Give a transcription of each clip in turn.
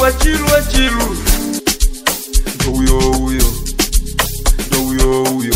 achilu achilu ndo huyo huyo ndo huyo huyo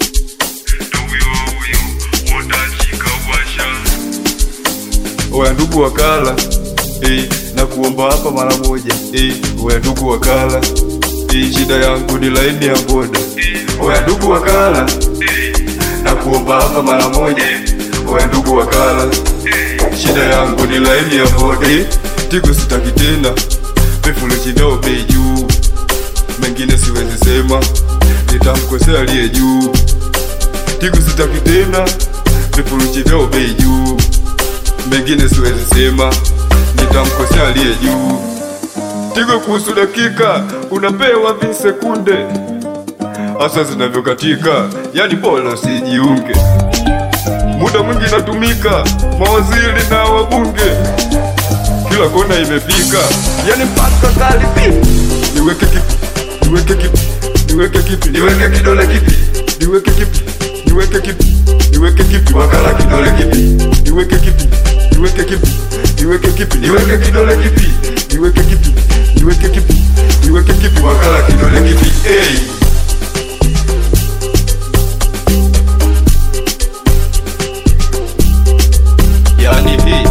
oya ndugu wakala eh, na kuomba hapa mara moja eh, oya ndugu wakala eh, shida yangu ni laini ya boda oya ndugu wakala na kuomba hapa mara moja oya ndugu wakala shida yangu ni laini ya boda eh, tigo sitaki tena vifurushi vyao bei juu mengine siwezi sema nitamkosea aliye juu tigo sitaki tena vifurushi vyao bei juu mengine siwezi sema nitamkosea aliye juu tigo kuhusu dakika unapewa visekunde hasa zinavyokatika yani bora usijiunge muda mwingi natumika mawaziri na wabunge kila kona imefika yani mpaka karibi niweke kipi niweke kipi niweke kipi niweke kidole kipi niweke kipi niweke kipi niweke kipi wakala kidole kipi niweke kipi niweke kipi niweke kipi niweke kidole kipi niweke kipi niweke kipi niweke kipi wakala kidole kipi hey. yani hii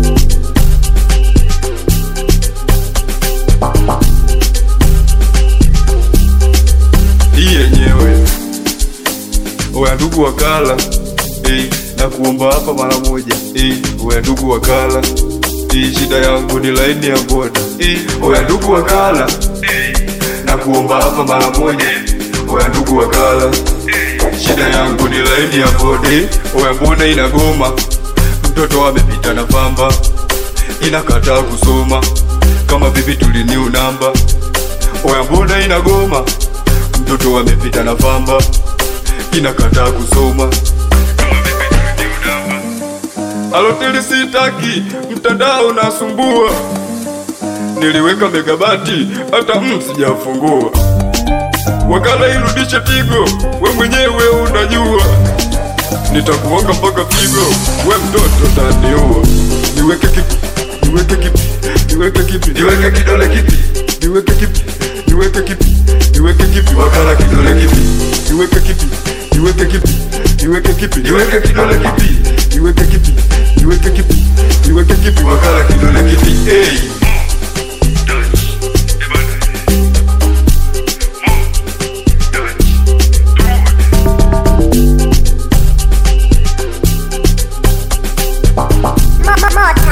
hii yenyewe oya ndugu wakala eh, na kuomba hapa mara moja eh, oya ndugu wakala eh, shida yangu ni laini ya boda eh, oya ndugu wakala eh, na kuomba hapa mara moja oya ndugu wakala shida yangu ni laini ya boda eh, oya mbona inagoma mtoto amepita na pamba inakataa kusoma kama bibi tuliniu namba oya mbona inagoma mtoto amepita na pamba inakataa kusoma aloteli sitaki mtandao nasumbua niliweka megabati hata mm, sijafungua wakala irudishe tigo we mwenyewe unajua nitakuonga mpaka pigo we mtoto taniua niweke kipi niweke kipi niweke kipi niweke kidole kipi niweke kipi niweke kipi niweke kipi wakala kidole kipi niweke kipi niweke kipi niweke kipi niweke kidole kipi niweke kipi niweke kipi niweke kipi wakala kidole kipi hey. More time.